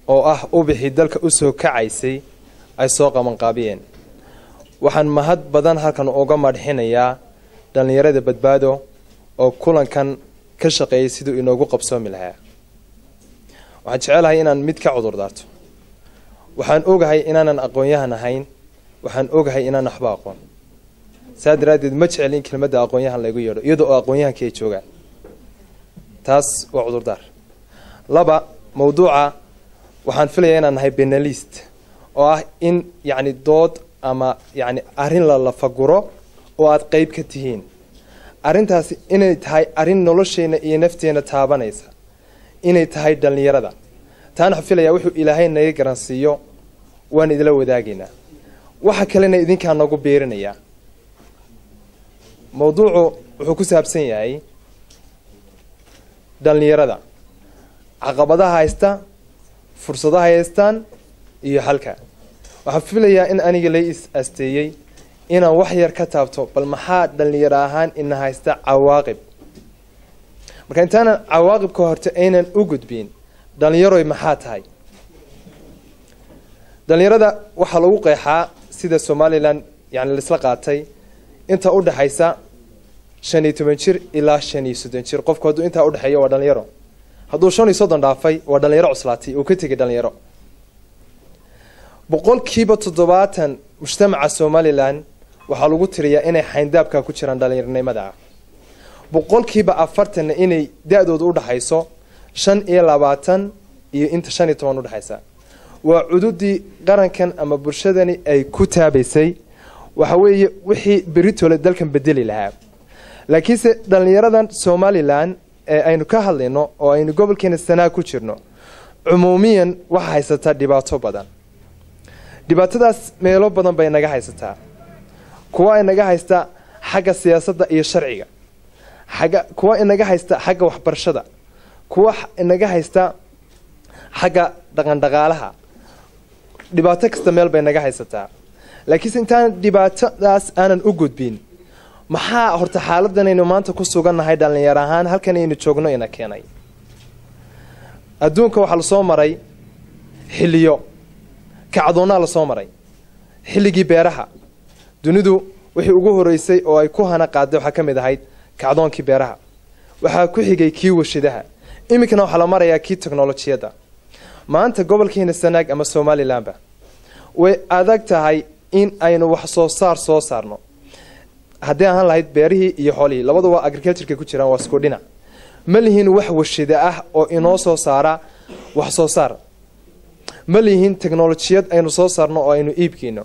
oo ah ubixii dalka u soo kacaysay ay soo qabanqaabiyeen waxaan mahad badan halkan uga madxinayaa dhallinyarada badbaado oo kulankan ka shaqeeyay siduu inoogu qabsoomi lahaa waxaan jecelahay inaan mid ka cudur daarto waxaan ogahay inaanan aqoon-yahan ahayn waxaan ogahay inaan waxba aqoon saa daraaddeed ma jecel in kelmadda aqoon-yahan laygu yeedho iyadoo oo aqoon-yahankii ay joogaan taas waa cudurdaar laba mawduuca waxaan filayaa inaan nahay benalist oo ah in yacni dood ama yacni arrin la lafaguro oo aada qeyb ka tihiin arrintaasi inay tahay arrin nolosheenna iyo nafteena taabanaysa inay tahay dhallinyarada taana waxaan filayaa wuxuu ilaahay naga garansiiyo waan idila wadaagaynaa waxa kalena idinkaa nagu beerinayaa mawduucu wuxuu ku saabsan yahay dhallinyarada caqabadaha haysta fursadaha haystaan iyo xalka waxaan filayaa in aniga lay is asteeyey inaan wax yar ka taabto bal maxaa dhallinyaro ahaan ina haysta cawaaqib marka intaanan cawaaqibka horte aynan u gudbin dhallinyaroy maxaa tahay dhallinyarada waxaa lagu qeexaa sida somalilan yani laisla qaatay inta u dhexaysa shan iyo toban jir ilaa shan iyo soddon jir qofku hadduu intaa udhexeeyo waa dhalinyaro hadduu shan iyo soddon dhaafay waa dhalinyaro cuslaatay uu ka tegay dhalinyaro boqolkiiba toddobaatan mujtamaca somalilan waxaa lagu tiriyaa inay xayndaabka ku jiraan dhalinyaronimada ah boqolkiiba afartanna inay da-dooda udhexayso shan iyo labaatan iyo inta shan iyo toban udhexaysa waa cududii qarankan ama bulshadani ay ku taabaysay waxa weeye wixii beritole dalkan bedeli lahaa laakiinse dhallinyaradan somalilan ee aynu ka hadlayno oo aynu gobolkeena sanaa ku jirno cumuumiyan waxaa haysataa dhibaato badan dhibaatadaas meelo badan bay naga haysataa kuwa inaga haysta xagga siyaasadda iyo sharciga xagga kuwa inaga haysta xagga waxbarashada kuwa inaga haysta xagga dhaqandhaqaalaha dhibaato kasta meel bay naga haysataa laakiinse intaan dhibaatadaas aanan u gudbin maxaa horta xaaladanaynu maanta ku sugannahay dhallinyar ahaan halkan aynu joogno ina keenay adduunka waxaa lasoo maray xilliyo kacdoonnaa lasoo maray xilligii beeraha dunidu wixii ugu horeysay oo ay ku hana qaaday waxaa ka mid ahayd kacdoonkii beeraha waxaa ku xigay kii washadaha iminkana waxaa la marayaa kii teknolojiyadda maanta gobolkeena sanaag ama somalilanba way adag tahay in aynu wax soo saar soo saarno haddii ahaan lahayd beerihii iyo xoolihii labadu waa agricultureka ku jiraan waa isku dhinac ma lihiin wax washida ah oo inoo soo saara wax soo saar ma lihiin technolojiyad aynu soo saarno oo aynu iibkiino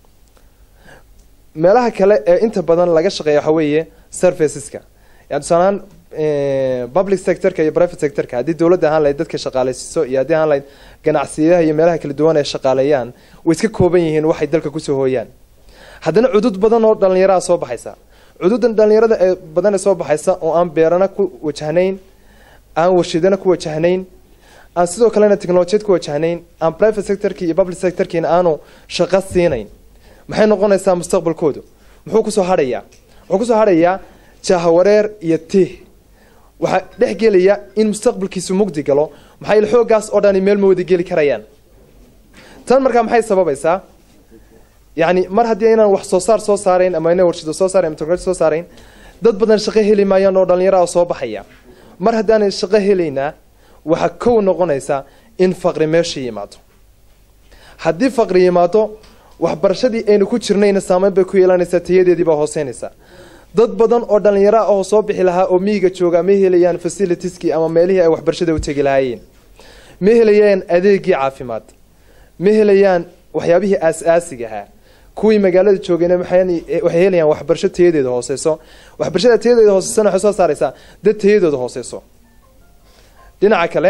meelaha kale ee inta badan laga shaqeeya waxaa weeye serviceska yani tusaalaan public sectorka iyo private sectorka haddii dowladda ahaan lahayd dadka shaqaaleysiiso iyo haddii ahaan lahayd ganacsiyaha iyo meelaha kala duwan ay shaqaaleeyaan way iska kooban yihiin waxay dalka kusoo hooyaan haddana cudud badan oo dhallinyaraha soo baxaysa cududan dhallinyarada ee badan ee soo baxaysa oo aan beerana ku wajahnayn aan warshidana ku wajahnayn aan sidoo kalena technolojiyad ku wajahnayn aan private sectorki iyo public sectorkiina aanu shaqo siinayn maxay noqonaysaa mustaqbalkoodu muxuu kusoo hadhayaa wuxuu kusoo hadhayaa jahawareer iyo tih waxaa dhex gelaya in mustaqbalkiisu mugdi galo maxaa il xooggaas oo dhani meel ma wada geli karayaan tan markaa maxay sababaysaa yacni mar haddii aynaan wax soo saar soo saarayn ama ayna warshado soo saarayn ama technology soo saarayn dad badan shaqo heli maayaan oo dhallinyaraha soo baxaya mar haddaanay shaqo helaynaa waxaa kow noqonaysa in faqri meesha yimaado haddii faqri yimaado waxbarashadii aynu ku jirnayna saameyn bay ku yeelanaysaa tayadeedii baa hooseynaysa dad badan oo dhallinyaro ah oo soo bixi lahaa oo miyiga jooga ma helayaan facilitieski ama meelihii ay waxbarashada u tegi lahaayeen ma helayaan adeegii caafimaad ma helayaan waxyaabihii aas-aasiga ahaa kuwii magaalada joogayna waxay helayaan waxbarasho tayadeeda hooseyso waxbarashada tayadeeda hooseysana waxay soo saaraysaa dad tayadooda hooseyso dhinaca kale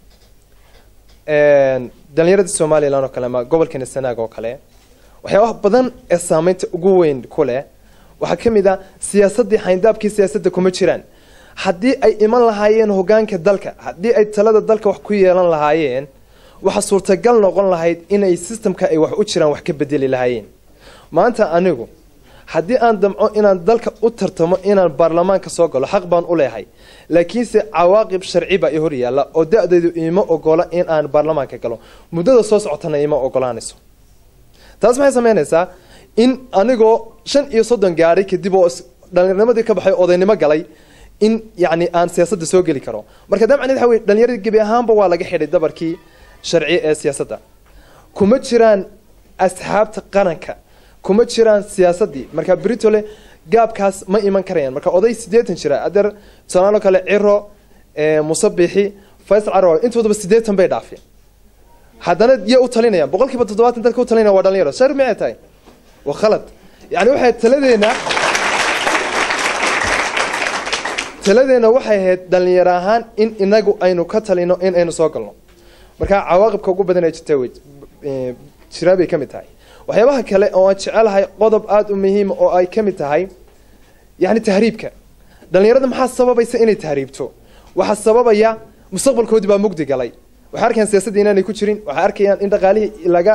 dhalinyarada somalilan oo kale ama gobolkeena sanaag oo kale waxyaabaha badan ee saameynta ugu weyn ku leh waxaa ka mid ah siyaasaddii xayndaabkii siyaasadda kuma jiraan haddii ay iman lahaayeen hogaanka dalka haddii ay talada dalka wax ku yeelan lahaayeen waxaa suurtagal noqon lahayd inay sistamka ay wax u jiraan wax ka bedeli lahaayeen maanta anigu haddii aan damco inaan dalka u tartamo inaan baarlamaanka soo galo xaq baan u leehay laakiinse cawaaqib sharci baa i hor yaalla oo da-daydu iima ogola in aan baarlamaanka galo muddada soo socotana ima ogolaanayso taas maxay sameynaysaa in anigoo shan iyo soddon gaadhay kadib oo dhallinyarnimadii ka baxay odaynimo galay in yacni aan siyaasadda soo geli karo marka dabcan waxa weye dhallinyaradii gebi ahaanba waa laga xidhay dabarkii sharci ee siyaasadda kuma jiraan asxaabta qaranka kuma jiraan siyaasaddii marka britole gaabkaas ma iman karayaan marka oday siddeetan jira adeer tusaalaanoo kale ciro musabixi faysal carwa intoodaba siddeetan bay dhaafeen haddana yay u talinayaan boqol kiiba toddobaatan dadka u talinaya waa dhalinyaro shar micay tahay waa khalad yani waxay taladeena taladeena waxay ahayd dhalinyaro ahaan in inagu aynu ka talino in aynu soo galno marka cawaaqibka ugu badan ee jirta wey jiraa bay ka mid tahay waxyaabaha kale oo aan jecelahay qodob aada u muhiima oo ay ka mid tahay yani tahriibka dhalinyarada maxaa sababaysa inay tahriibto waxaa sababaya mustaqbalkoodii baa mugdi galay waxay arkayaan siyaasaddii inaanay ku jirin waxay arkayaan in dhaqaalihii laga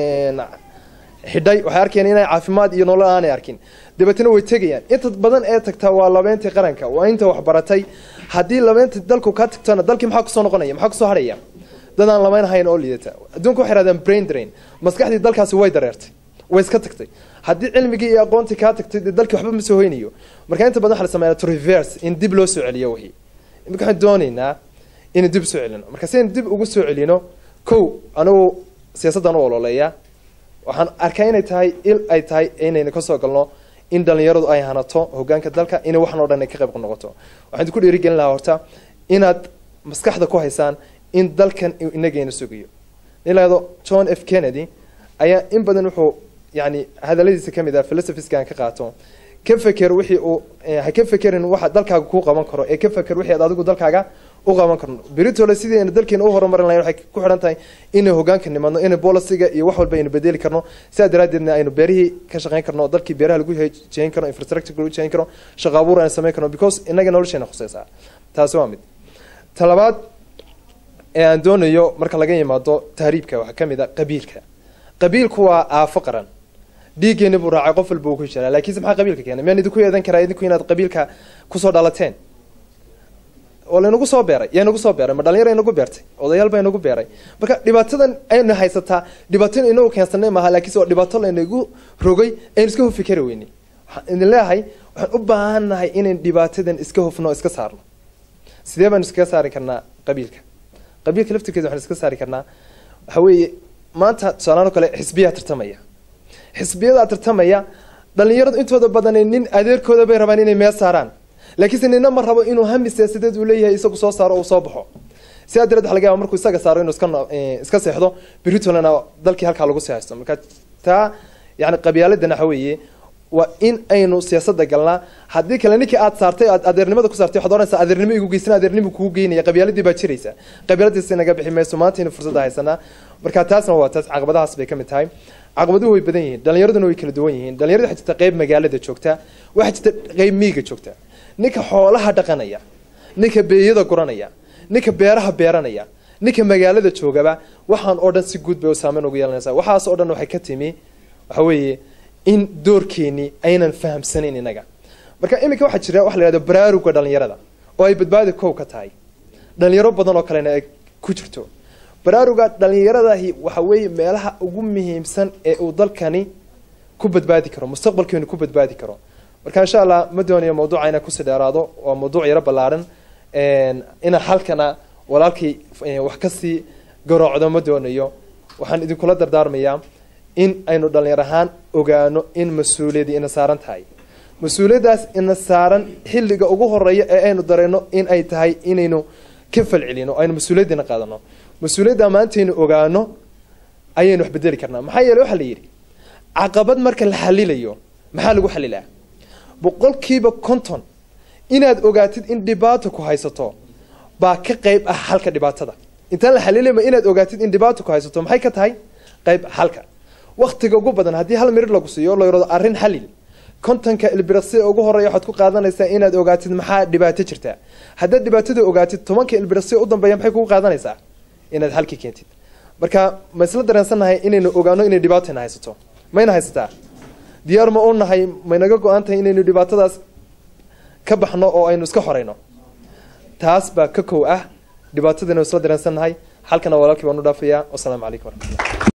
xidhay waxay arkayaan inay caafimaad iyo nolol aanay arkin dabeetna way tegayaan inta badan ee tagtaa waa labeentii qaranka waa inta waxbaratay haddii labeentii dalku ka tagtona dalkii maxaa kusoo noqonaya maxaa kusoo hadhaya dad aan lamayn hayn oo liidata adduunka waxay hahdaan brain drain maskaxdii dalkaasi way dareertay way iska tagtay haddii cilmigii iyo aqoontii kaa tagtay dee dalkii waxba ma soo hoynayo marka inta badan waxa la sameeyaa to reverse in dib loo soo celiyo wixii imika waxaan doonaynaa inaan dib soo celino marka si aan dib ugu soo celino kow anigu siyaasaddan u ololeeya waxaan arkaa inay tahay il ay tahay inaynu ka soo galno in dhalinyaradu ay hanato hogaanka dalka inay waxan o dhan ay ka qayb noqoto waxaan idinku dhiirigelin lahaa horta inaad maskaxda ku haysaan in dalkan inagayna sugayo nilaado john f kennedy ayaa in badan wuxuu yani hadaladiisa ka mid ah philosophiskan ka qaato ka feker wixii uu ha ka fekerin waxa dalkaaga kuu qaban karo ee ka feker wixii aad adigu dalkaaga u qaban karno britole sidii aynu dalkeena u horumarin lahayn waxay ku xidhan tahay inay hogaanka nimadno inay bolisiga iyo wax walba aynu bedeli karno sidaa daraaddeedna aynu beerihii ka shaqayn karno dalkii beeraha lagu jeyn karo infrastructure lagu jeyn karo shaqo abuur aynu samayn karno because inaga nolosheena khuseysaa taasi waa mid talabaad ee aan doonayo marka laga yimaado tahriibka waxaa ka mid a qabiilka qabiilku waa aafo qaran dhiiggeeni buu raacay qof walba uu ku jiraa laakiinse maxaa qabiilka keenay miyaan idinku yeedan karaa idinku inaad qabiilka kusoo dhalateen oo laynagu soo beeray yaa nagu soo beeray ma dhalinyar inagu beertay odayaal baa inagu beeray marka dhibaatadan aynu haysataa dhibaato inagu keensanay maaha laakiinse waa dhibaato laynagu rogay aynu iska hufi kari weynay waxaan idin leeyahay waxaan u baahannahay inayn dhibaatadan iska hufno iska saarno sidee baanu iskaga saari karnaa qabiilka qabiilka laftirkeeda waxaan iska saari karnaa waxa weeye maanta tusaalaano kale xisbiyaa tartamaya xisbiyadaa tartamaya dhalinyaradu intooda badan nin adeerkooda bay rabaan inay meel saaraan laakiinse nina ma rabo inuu hami siyaasadeed uu leeyahay isagu soo saaro uu soo baxo sidaa dareed waxa laga yaba markuu isaga saaro inuu iska iska seexdo britolana dalkii halkaa lagu seexaysto marka taa yani qabyaaladana waxa weeye waa in aynu siyaasadda galnaa haddii kale ninkii aad saartay aad adeernimada ku saartay waxaad oranaysaa adeernimo igu geysan adeernimo kugu geynaya qabyaaladii baa jiraysa qabyaaladiisa naga bixi mayso maantaynu fursadda haysanaa marka taasna waa taas caqabadahaas bay ka mid tahay caqabaduhu way badan yihiin dhalinyaraduna way kala duwan yihiin dhalinyarada waxaa jirta qeyb magaalada joogta waxaa jirta qeyb miiga joogta ninka xoolaha dhaqanaya ninka beeyada guranaya ninka beeraha beeranaya ninka magaalada joogaba waxaan oo dhan si guud bay u saameyn ugu yeelanaysaa waxaas oo dhan waxay ka timi waxa weeye in doorkeenii aynan fahamsanayn inaga marka iminka waxaa jira waxa la yihahdo baraaruga dhalinyarada oo ay badbaadi kow ka tahay dhalinyaro badan oo kalena ay ku jirto baraaruga dhalinyaradahi waxa weeye meelaha ugu muhiimsan ee uu dalkani ku badbaadi karo mustaqbalkeenu ku badbaadi karo marka insha allah ma doonayo mawduuca inaan kusii dheeraado waa mawduuc yaro ballaaran inaan halkana walaalkii wax kasii garoocdo ma doonayo waxaan idinkula dardaarmayaa in aynu dhalinyar ahaan ogaano in mas-uuliyadii ina saaran tahay mas-uuliyaddaas ina saaran xilliga ugu horeeya ee aynu dareyno in ay tahay inaynu ka falcelino aynu mas-uuliyaddiina qaadano mas-uuliyadda maantaynu ogaano ayaynu wax bedeli karnaa maxaa yeele waxaa la yidhi caqabad marka la xalilayo maxaa lagu xalilaa boqolkiiba konton inaad ogaatid in dhibaato ku haysato baa ka qayb ah xalka dhibaatada intaan la xalilama inaad ogaatid in dhibaato ku haysato maxay ka tahay qayb xalka waktiga ugu badan haddii hal mirir lagu siiyo la yidhahdo arrin xalil kontonka ilbiraqsi ugu horeeya waxaad ku qaadanaysaa inaad ogaatid maxaa dhibaato jirta haddaad dhibaatada ogaatid tobanka ilbiraqsi u dambeeya maxay kugu qaadanaysaa inaad xalki keentid marka ma isla dareensannahay inaynu ogaano inay dhibaatayna haysato mayna haysataa diyaar ma u nahay maynaga go-an tahay inaynu dhibaatadaas ka baxno oo aynu iska xoreyno taas baa ka kow ah dhibaatadaynu isla dareensannahay halkana walaalkii baan u dhaafayaa wasalaamu calaykum waraxmatullah